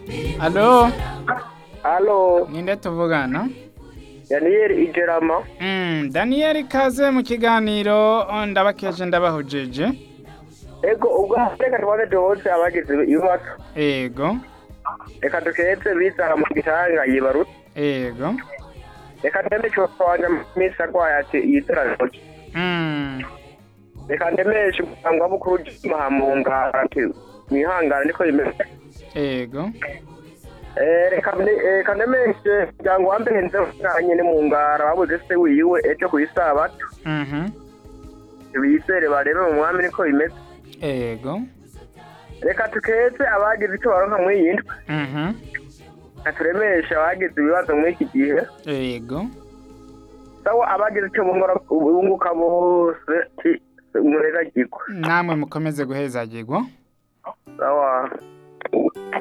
Alo, Halo, ninde tuvugana? Daniel Ijerama. Mm, Daniel kaze mu kiganiro ndabakeje ndabahojeje. Ego ubwo reka tubanze duhose abagize ibibazo. Ego, Reka duketse biza mu gitanga yibarutse. ego. Reka ndeme cyo kwanja misi arwaye ati yitara ntoki. Mm, Reka ndemeshe umuganga mukuru mahamunga ati mwihangane niko bimeze. ego. Eh, reka mne- eh, reka ndemeshe umuryango wa mbere nze nyine mu ngara babuze se wiwe ejo ku isabato. Mhm. Bizere barebe mu mwami niko bimeze. Ego. Reka tuketse abagize icyo baronka muri iyi ndwi. Mhm. turemesha abagize ibibazo muri iki gihe Ego. sawa abagize icyo bungura bunguka bose murega giko Namwe mukomeze guhezagirwa. sawa